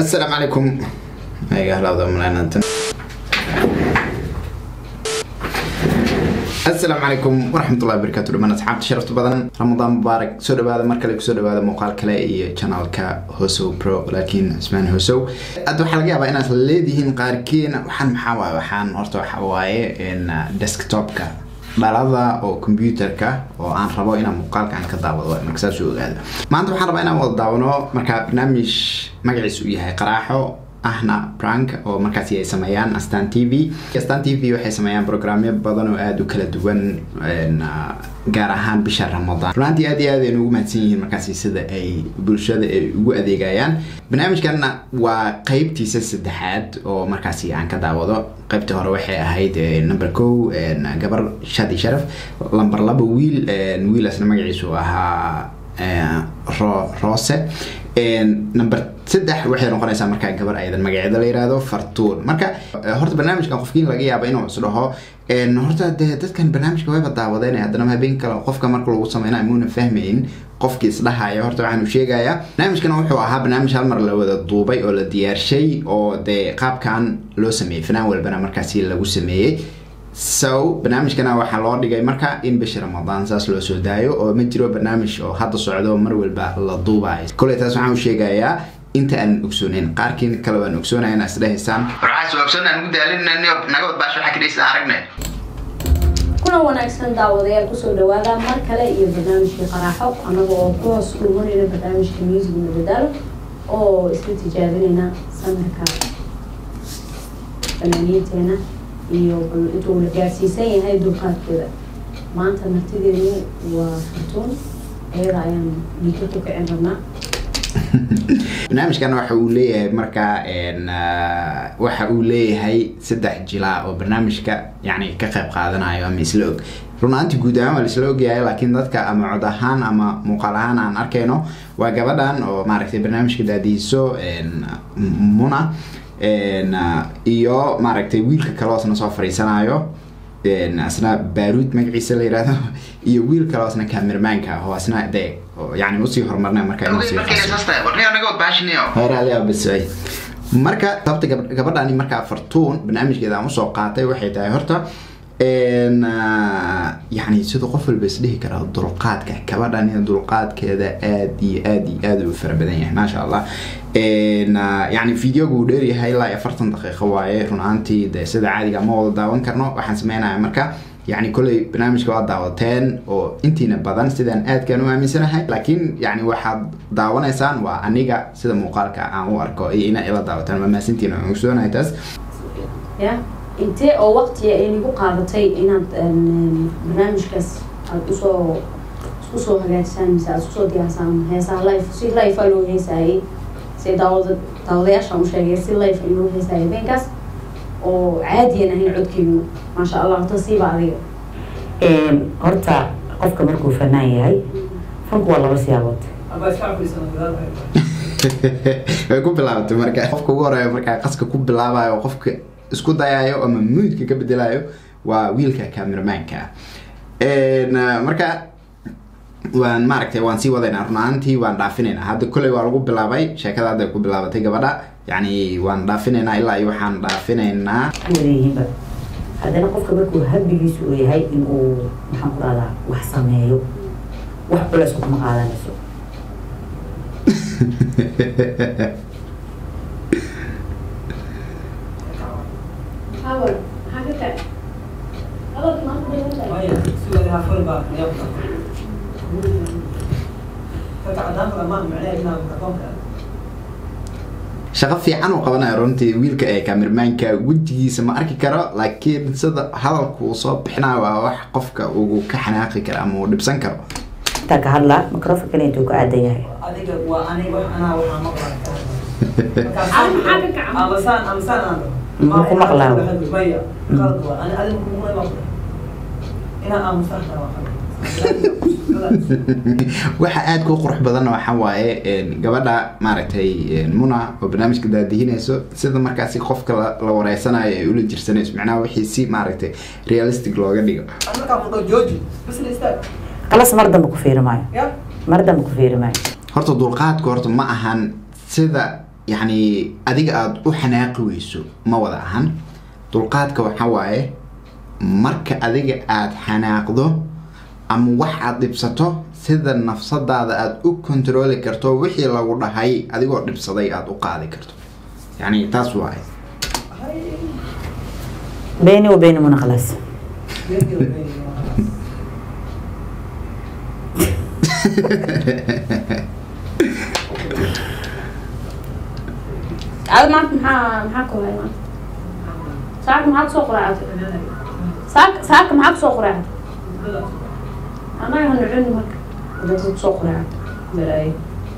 السلام عليكم هيا هلا وضمنا انت السلام عليكم ورحمة الله وبركاته لما أصحاب شرفت بدن رمضان مبارك سو دواada mar kale kusoo dhawaada muuqaal kale iyo channelka hosow pro laakiin ismaan hosow hadda waxaa laga yaabaa inaad leedihiin qaarkiin waxaan maxaa waaye waxaan horta waxa waaye desktopka dhalada oo computerka oo aan rabo inaan muuqaalkan ka daawado marka saas u ogaada maanta waxaan rabaa inaan wada daawano marka barnaamij magaciisu uu yahay qaraaxo ahna prank oo markaasi ay sameeyaan astan t v astan t v waxay sameeyaan programyo badan oo aada u kala duwan gaar ahaan bisha ramadaan runaantii aad iyo aad aynu ugu mahadsan yihiin markaasi sida ay bulshada ay ugu adeegayaan barnaamijkanna waa qeybtiisa saddexaad oo markaasi aan ka daawado qaybtii hore waxay ahayd number ko gabar shadi sharaf lamber laba wiil wiilasna magaciisu ahaa rose number saddex waxay noqonaysaa markaa gabar ayadan magaceeda la yihahdo fartuun marka horta barnaamijkan qofkiin laga yaaba inuu is dhaho horta dee dadkan barnaamijka wayba daawadeen haddana habeen kale qofka marka lagu sameyna muuna fahmayn qofkii isdhahaya horta waxaan u sheegayaa barnaamijkan wuxuu ahaa barnaamij hal mar la wada duubay oo la diyaarshay oo dee qaabkan loo sameeyey fanaan walbana markaasi lagu sameeyey so barnaamijkana waxaa loo dhigay marka in bisha ramadaan saas loo soo daayo oo ma jiro barnaamij oo hadda socdo mar walba la duubayo koley taas waxaan u sheegayaa inta aan ogsooneyn qaarkiin kale waan ogsoonaya inaa isdhehaysaan waxaas ogsoon aan ugu daalin naga wadbaash waxaa kadhaysa aragne kuna wanaagsan daawadayaal kusoo dhawaada mar kale iyo barnaamijkii qaraaxo anaga oo ku hoos dhumanayna barnaamijka music madadaalo oo isla tijaabinayna samirka fanaaniinteena iyo bal intuu la gaarsiisan yahay dulqaadkeeda maanta martideenu waa fartuun iyada ayaan dhiika ku kicin rabnaa barnaamijkan waxa uu leeyahay markaa waxa uu leeyahay saddex jilaa oo barnaamijka yani ka qayb qaadanayo ama isla og runaanti guud ahaan waa laisla ogyahay laakiin dadka ama cod ahaan ama muuqaal ahaan aan arkayno waa gabadhan oo maaragtay barnaamijka daadihiso muna iyo maaragtay wiilka kale oo isna soo fariisanayo asna baaruud magaciisa la yihahdo iyo wiil kale oo isna kamermaanka ah oo asna dee yani usii horumarna marka marka sababta gabadhani markaa fartuun barnaamijkeeda aan usoo qaatay waxay tahay horta yani sida qof walba isdhihi karaa dulqaadka gabadhan dulqaadkeeda aad iyo aad iyo aad u fara badan yahay maasha allah yani videoga uu dheeryahay ilaa afartan daqiiqo waaye run ahaantii de sida caadiga ma wada daawan karno waxaan sameynaya marka yani kolley barnaamijka waa daawateen oo intiina badan sidaan aadkaan u aaminsanahay laakiin yani waxaad daawanaysaan waa aniga sida muuqaalka aan u arko iyo ina ila daawataan waa maasantiin aan ogsoonahay taas ya intee oo waqtiga ay nagu qaadatay inaad barnaamijkaas aada usoo isku soo hagaajisaan mise aada isku soo diyaarsaan heesaa life si life aa loo heesaayay si daawada daawadayaashaan u sheegay si life in loo heesaayay habeenkaas oo caadiyan ahayn codkeygu maasha allah horta siiba adiga horta qofka markuu fanaan yahay fanku waa laba siyaabood way ku bilaabatay marka qofka ugu horeeya markaa qaska ku bilaabayo qofka isku dayayo ama muudka ka bedelayo waa wiilka cameramaanka marka waan maaragtay waan sii wadaynaa run ahaantii waan dhaafinaynaa hadda kolley waa lagu bilaabay sheekada hadda ku bilaabatay gabadha yani waan dhaafinaynaa ilaa iyo waxaan dhaafinaynaa wadayihiinba haddana qofka markuu habigiisu uu yahay in uu maxaan ku dhahdaa wax sameeyo wax culeys kuma qaadanayso shaqo fiican uu qabanayo runtii wiilka ee kamermaanka wejigiisa ma arki karo laakiin sida hadalku uu soo bixinayo waa wax qofka ugu ka xanaaqi karo ama uu dhibsan karo intaa ka hadlaa microfonkana intuu ka aadan yahay adiga waa aniga wax anaa waxaa maqlaa Muxuu ku maqlaa? maya qalad waa ani adiga kugula maqla inaa aamusan kara waxa aada ku qurux badan waxa waaye gabadha maaragtay muna oo barnaamijka daadihinayso sida markaasi qofka la wareysanayo ay ula jirsanayso macnaha wixii si maaragtay realistic looga dhigo markaa fudho jooji bas la istaag qalas mar dambe ku fiiri maayo ya mar dambe ku fiiri maayo horta dulqaadku horta ma ahan sida yacni adiga aada u xanaaqi weyso ma wada ahan dulqaadka waxaa waaye marka adiga aada xanaaqdo ama wax aada dhibsato sida nafsadaada aada u kontrooli karto wixii lagu dhahay adigoo dhibsaday aada u qaadi karto yacni taas waaye بيني وبينهم خلاص aad maanta maxaa maxaa ku hay maanta saaka maxaa kusoo quraacatay saaka saaka maxaa kusoo quraacatay anaga hanu cuni marka haddaad kusoo quraacatay balaayo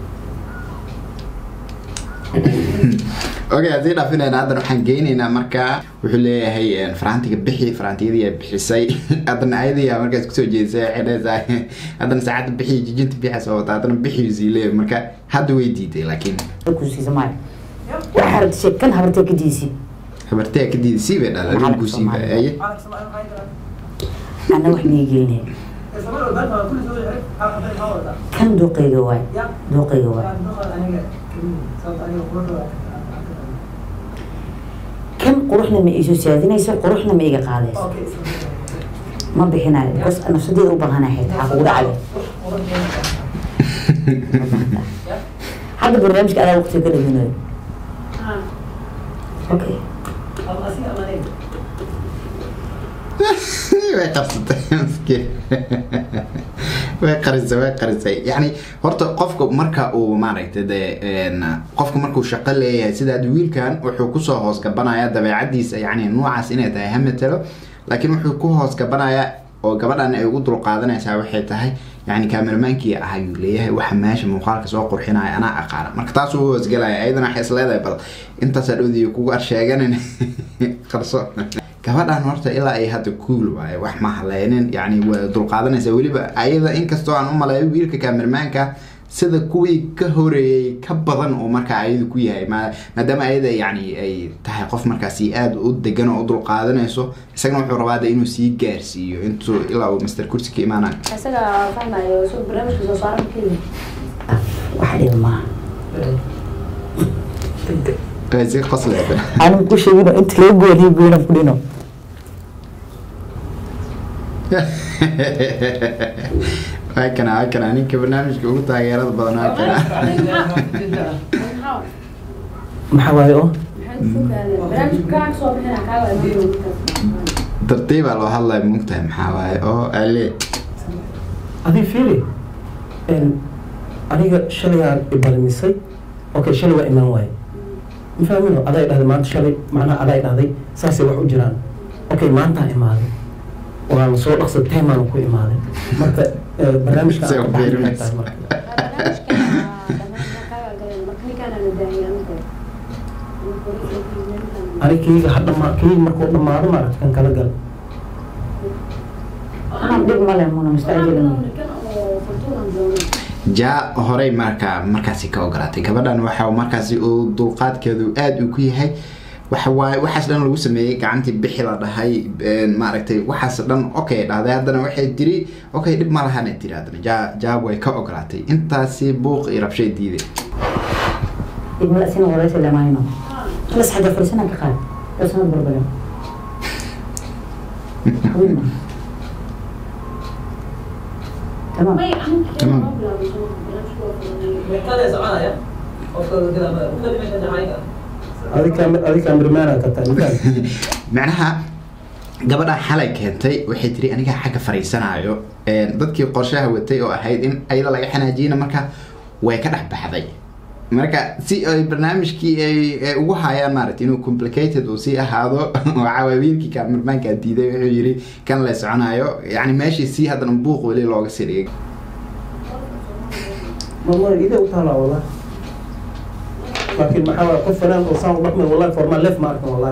okay haddii dhaafinayna haddana waxaan geynaynaa markaa wuxuu leeyahay faraantiga bixi faraantiyadii ay bixisay haddana ayadii aa markaas kusoo jeedisay waxay leedahay haddana saacadda bixi jijinta bixi soo wata haddana bixi sii leeyahay marka hadda way diiday laakiin كوسي سماي وحرت شيء كان هبرتك كديسي habartee ka diiday sii bay dhalay Maxaa wiilkuu sii Soomaali? baayay عارف سمع انا عايز أنا وحني يجيني سمع له بنت كل شويه يعرف عارف هذا الحوار ده كم دوقي جواي يا دوقي جواي كان دخل انا صوت انا وقرر كم قروحنا ما إيشو سيادين يصير قروحنا ما إيجا قادس اوكي ما بحنا بس أنا صديق أوبا هنا حيت حقول عليه هذا برنامج أنا وقت كده هنا أوكي way qabsatay miskiin way qarisay way qarisay yacni horta qofka marka uu maaragtay dee een, qofka markuu shaqo leeyahay sida hadda wiilkan wuxuu kusoo hoos gabanaya dabeecadiisa yacni nuucaas inay tahay hamatelo laakiin wuxuu ku hoos gabanayaa oo gabadhan ay ugu dulqaadanaysaa waxay tahay yacni kaameramaankii ah ayuu leeyahay waxa meesha muuqaalka soo qurxinaya anaa aqaana marka taas uu hoosgelaya ayadana waxay isleedahay bal intaasaa dhowdiyo kugu arsheeganin qarso gabadhan horta ilaa ay hadda cool waaye wax ma haleynin yacni waa dulqaadanaysa weliba ayada inkastoo aan u maleeyo wiilka kaamermaanka sida kuwii ka horeeyey ka badan oo markaa ayadu ku yahay ma- maadaama ayada yacni ay tahay qof markaasi aada u degan oo u dulqaadanayso isagana wuxuu rabaa de inuu sii gaarsiiyo intuu ilaa uu master kursi ka imaanayo isaga fahmayo soo barnaamijka soo saaran keliya واحد ما Way sii qoslaysa أنا مكوش يقولون أنت ليه يقول هي يقولون فلينو waa kana waa kana ninka barnaamijka ugu taageerada badan waa kana maxaa maxaa waaye oo maxaa fogaadeen barnaamijka kaa soo bixina kaa waa imaanka tartiibaa loo hadlaya mugtahay maxaa waaye oo ale adii fiiri n aniga shalayaan ibalmisay okay shalay waa imaan waaye ma fahmino adaa dhahday maanta shalay macnaha adaa dhahday saasay wax u jiraan okay maantaa imaaday waan soo dhaqsay timaan ku imaaday marka eh, barnaamijka Say aan ka u baxay fiirinaysa. tahay marka aniga keyga ha dhamaa keyga markuu dhamaado maaragta kan kala gal أنا بدي ما له منا مستعجل jaa horey markaa markaasi ka ogolaatay gabadhan waxa markaasi uu dulqaadkeedu aada uu ku yahay waxa waaye waxaas dhan lagu sameeyey gacantii bixi la dhahay een, maaragtay waxaas dhan okay dhahday haddana waxay tiri okay dhib ma lahana tiri haddana jaa jaa way ka ogolaatay intaasi buuq iyo rabshay diiday ابن الأسين وليس إلا ما ينام خلص حاجة فرسنا كخال فرسنا بربلا حبيبنا تمام كذا سمعنا يا أوكي كذا كذا مش هذا adi kaamir adi kaamirmaana ka tahay mafahmi macnaha gabadha xalay keentay waxay tiri aniga xagga fariisanayo Een, dadkii qorshaha watay oo ahayd in ayada laga xanaajiyana marka way ka dhex baxday marka si ay barnaamijkii ay ay ugu hayaan maaragtay inuu complicated uu sii ahaado waxaa waay wiilkii kaamirmaankaa diiday wuxuu yiri kan la soconayo yacni meeshii sii haddana buuq weli looga sii dhigay mama ide u taalaa wallah laakiin maxaa waaye qof fanaan oo saan u dhaqmay wallahi formaa lef ma arkan wallahi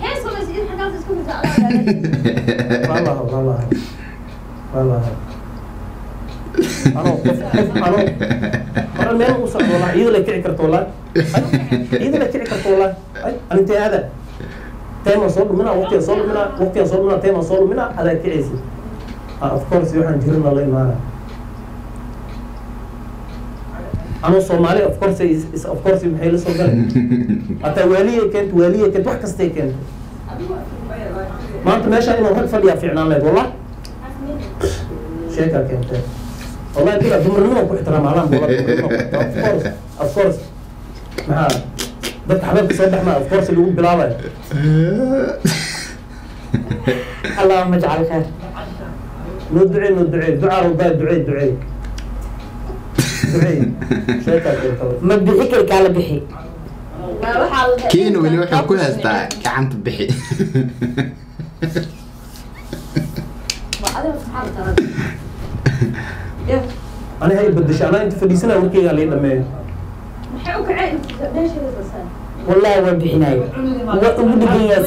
والله والله والله anoo qof qof anoo hore meel u socdo wallahi iyada la kici karto wallahi iyada la kici karto wallahi ay anintee aada teema soo dhumina waqtiga soo dhumina waqtiga soo dhumina teema soo dhumina adaa kicaysa of course waxaan jirina la imaana anoo soomaali of course is- is- of course maxay la soo galay hataa waaliya keento waaliya keento wax kastay keento maanta meeshaan inuu rag fadhiyaa fiicnaan lahayd wallah sheekaa keentee wallahi bila dumarnimo ku ixtiraam alaan bula of course of course maxaa dadka xabeebka soo baxmaa of course lagu bilaabayo اللهم اجعل خير noo ducee noo ducee ducaa rabaa ducee ducee ducee sheekaa keentee ما بيحكي لك على بحي kiina weli wuxuu ku haystaa gacanta bixi ani hay bedesha anaa inta fadhiisanaa warkeygaa lii dhameeyo maxay u kaceen meesheeda basaan والله ما بحناي ودي ياس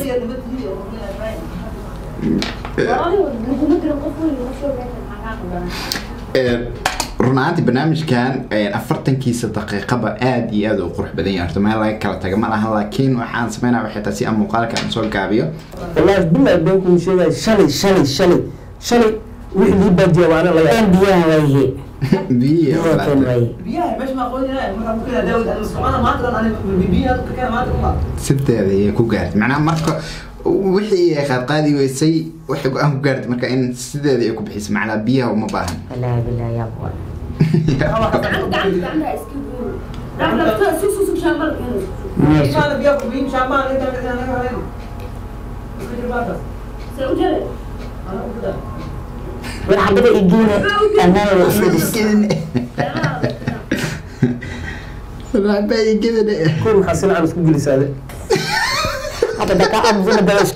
laguma dirin qof weyn ma soo meesha maxaa kaa qabanaa Ee, run ahaantii barnaamijkan ee, afartankiisa daqiiqaba aad iyo aad u qurux badan yahay horta meel laga kala taga ma lahan laakiin waxaan sameynaa waxay tahay si aan muuqaalka aan soo gaabiyo والله بالله بينكم شيء شلي شلي شلي شلي وحدي بدي وانا لا كان بيها وهي biyo هو كان وهي biyaha meesha maa qooni lahay markaa mukila daawud ana socona maanta dhan ani biyaha dadka keena maanta uma sideeda ayay ku gaartay macnaha marka wixii ay qaadqaadi weysay waxay go-aan ku gaartay marka in sideeda ay ku bixisay macnaha biyaha uma baahan والله بالله يا ابو ماشي imaana biyaha kubiin shaamaan inta inta naga haleen iska jir baataas ana u gudaa والحبيبه يجينا انا وسيدس كل محسن عن سكوب جلس هذا هذا دكا ابو دواش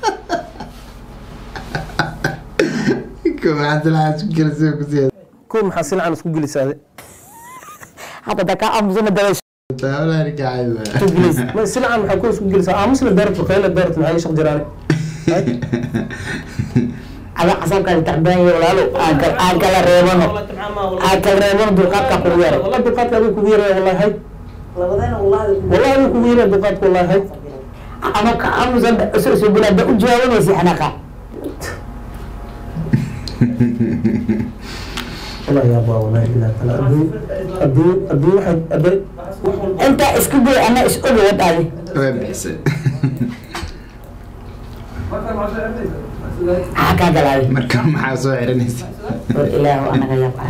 كل محسن عن سكوب جلس هذا هذا دكا ابو دواش سكوب جلس ما سلعة عن حكون سكوب جلس اه مسلم دارت وخيل دارت معي شق جيراني على حسب كان تعبان ولا له اكل اكل ريبانو اكل ريبانو دقات كبيره والله دقات ابي كبيرة والله هاي labadayna wallahi والله ابي كبيرة دقات والله هاي انا كأبو زند اسس بلاد اجاوب وسي حنقه والله يا ابا والله الا تلا ادي ادي ادي واحد ادي انت اسكبي انا اسكبي ودادي way bixisay markaa maxaa soo ernaysa حكا قلالي marka maxaa soo xiranaysa والاله انا يبقى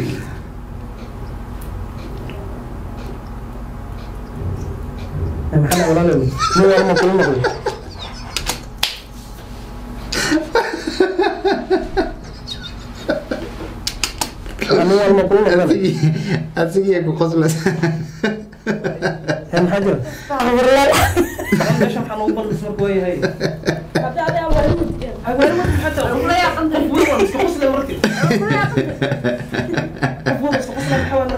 محل ولا لا مو والله ما كل مره مو والله ما كل مره asigii ku qoslaysa هم حجر استغفر الله meesha waxaa loogu bandhis marka waayahay hawaarimadka xataa qof weyn iska qosle marki qof weyn iska qosle maxaa waa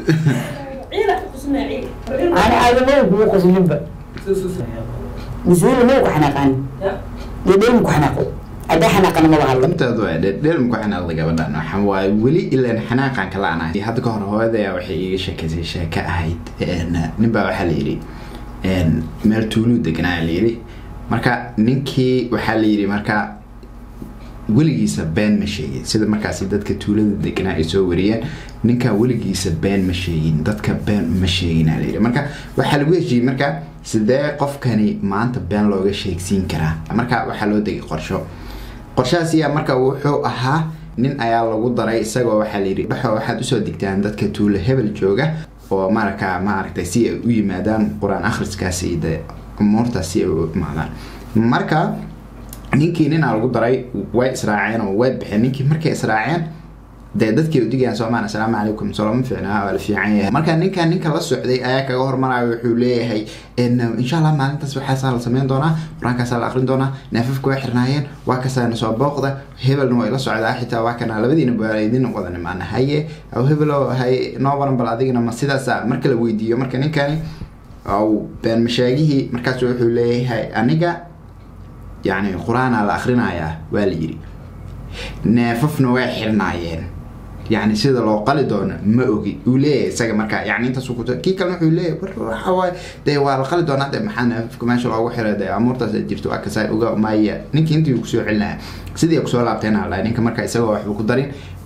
انا عايز مو كو قسلبا مسؤول مو حنقان يدين مو حنقو ادا حنقان ما بحلم runteedu waa dheelm ku xanaaqday gabadhan waxaan waaye weli ilaan xanaaqan kala anahay hadda ka hor hooyadaya waxay iiga sheekaysay sheeko ahayd nin baa waxaa la yidhi meel tuuluu deganaa la yidhi marka ninkii waxaa la yidhi marka weligiisa been ma sheegin sida markaasi dadka tuulada deganaa ay soo wariyeen ninkaa weligiisa been ma sheegin dadka been ma sheegina la yidhi marka waxaa lagu heshiiyey marka sidee qofkani maanta been looga sheegsiin karaa marka waxaa loo degay qorsho qorshahaas ayaa marka wuxuu ahaa nin ayaa lagu daray isagoo waxaa layidhi dhexo waxaad usoo digtaan dadka tuulo hebel jooga oo marka maaragtay si ay u yimaadaan qur-aan akhriskaasi iyo de umuurtaas si ay u imaadaan marka ninkii ninaa lagu daray way israaceen oo way bixeen ninkii markay israaceen dee dadkii udigayaan soomaan assalaamu calaykum soloma fiicnaa waa la fiican yahay marka ninkan ninka la socday ayaa kaga hormaraya wuxuu leeyahay insha allah maalintaas waxaasaa la sameyn doonaa qur-aankaasaa la akrin doonaa neefafka way xirnaayeen waa kasaana soo booqda hebelna way la socdaa xitaa waa kana labadiina baa idin wada nimaana haye aw hebelo hay noo waran bal adigana ma sidaasa marka la weydiiyo marka ninkani aw been mashaagihii markaas wuxuu leeyahay aniga yacni qur-aanaa la akrinayaa waa la yidhi neefafna way xirnaayeen yani sida loo qali doono ma ogi uu leeyahay isaga marka yani intaas ku kii kalena wuxuu leeyahay war waxa waaye dee waa la qali doonaa dee maxaa neefafka meesha loogu xiray dee amuurtaas ay jirto waa kasaa oga maaya ninkii intii kusoo celinaya sidii kusoo laabteen aa dhahay ninka marka isagoo waxba ku darin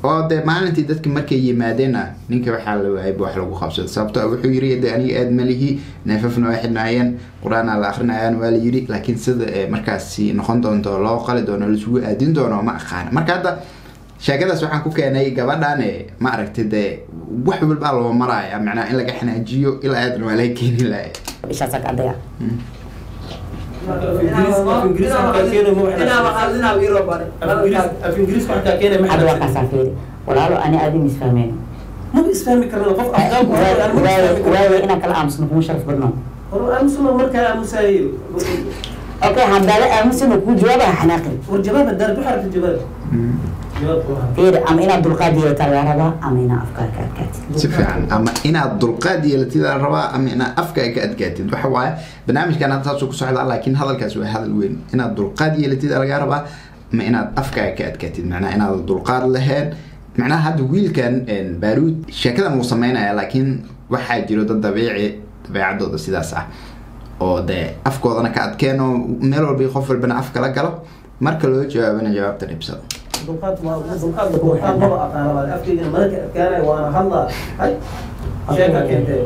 oo dee maalintii dadki markay yimaadeenna ninka waxaa la waayay wax lagu qabsado sababto ah wuxuu yiri de aniga aad malihi neefafna waa xidhnaayeen qur-aana la akrinayaan waa la yiri laakiin sida ee markaasi noqon doonto loo qali doono laisugu aadin doono ma aqaana marka hadda sheekadaas waxaan ku keenay gabadhan ma aragtay dee wax walbaa loo maraya macnaha in laga xanaajiyo ilaa aadna waa laga keeni lahay ishaasa ka adaya af ingiriis wax kaa keenay hadda waa maxaa kaasaa fiiri walaalo ani aadi misfahmeen maba isfahmi karna qof afkaan ku waaye inaan kala aamusno kuma sharaf badno hor aamusuma markaa aamusaayo okay haddaala aamusino kuu jawaaba ha xanaaqin war jawaab hadaad waxaa rabta jawaab jawaab kuma fiiri ama inaad dulqaad yeelataa lagaa rabaa ama inaad afkaar ka adkaatid si fiican ama inaad dulqaad yeelatid la rabaa ama inaad afka ka adkaatid waxa waaye barnaamijkan hadda saasuu ku socdaa laakiin hadalkaas waa hadal weyn inaad dulqaad yeelatid lagaa rabaa ama inaad afka ka adkaatid macnaha inaad dulqaad lahayn macnaha hadda wiilkan baaruud sheekadan wuu sameynaya laakiin waxaa jiro dad dabiici dabeecadooda sidaas ah oo dee afkoodana ka adkeeno meel walba qof walbana afka la galo marka loo jawaabana jawaabta dhibsado dulqaad ma dulqaad dulqaad maba aqaana waa afkayga marka adkaanay waana hadlaa hay sheeka keentee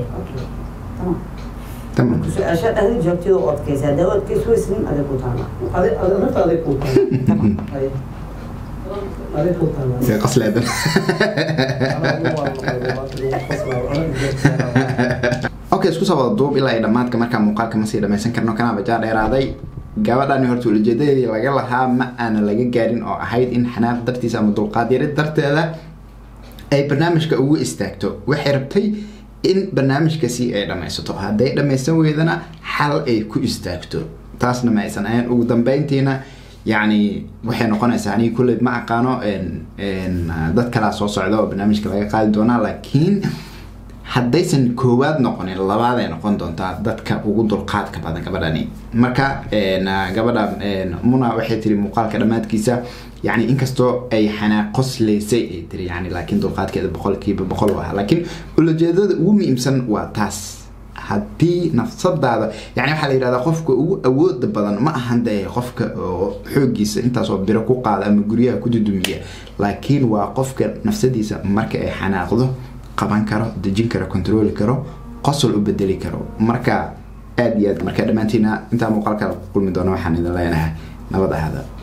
tamam su-aasha dhahda jawaabteeda oo adkaysa haddaa u adkaysa weysnin adag ku taala adi adi nafta aday kuu taala hay aday kuu taala see qasleedan okay isku soo wada duub ilaa ay dhammaadka markaa muuqaalka ma sii dhammaysan karno kanaa bajaa dheeraaday gabadhani horta ujeedadeedii laga lahaa ma aana laga gaarin oo ahayd in xanaaq dartiisa ama dulqaad yari darteeda ay barnaamijka ugu istaagto waxay rabtay in barnaamijkasi ay dhammaysato hadday dhammaysan weydana xal ay ku istaagto taasna ma aysan ahayn ugu dambeyntiina yacni waxay noqonaysaa aniga kulley ma aqaano dad kalaa soo socda oo barnaamijka laga qaadi doonaa laakiin haddaysan koowaad noqonin labaad ay noqon doontaa dadka ugu dulqaadka badan gabadhani marka gabadha muna waxay tiri muuqaalka dhammaadkiisa yani inkastoo ay xanaaqosleysay ay tiri yani laakiin dulqaadkeeda boqolkiiba boqol u ahaa laakiin ulajeedada ugu muhiimsan waa taas haddii nafsadaada yani waxaa la yidhahdaa qofka ugu awooda badan ma ahan dee qofka oo xoogiisa intaasoo biro ku qaada ama guryaha ku dudumiya laakiin waa qofka nafsadiisa marka ay xanaaqdo qaban karo dejin karo controli karo qosol u bedeli karo marka aada iyo aad marka dhammaantiina intaa muuqaalka kulmi doono waxaan idin leenahay nabad ahada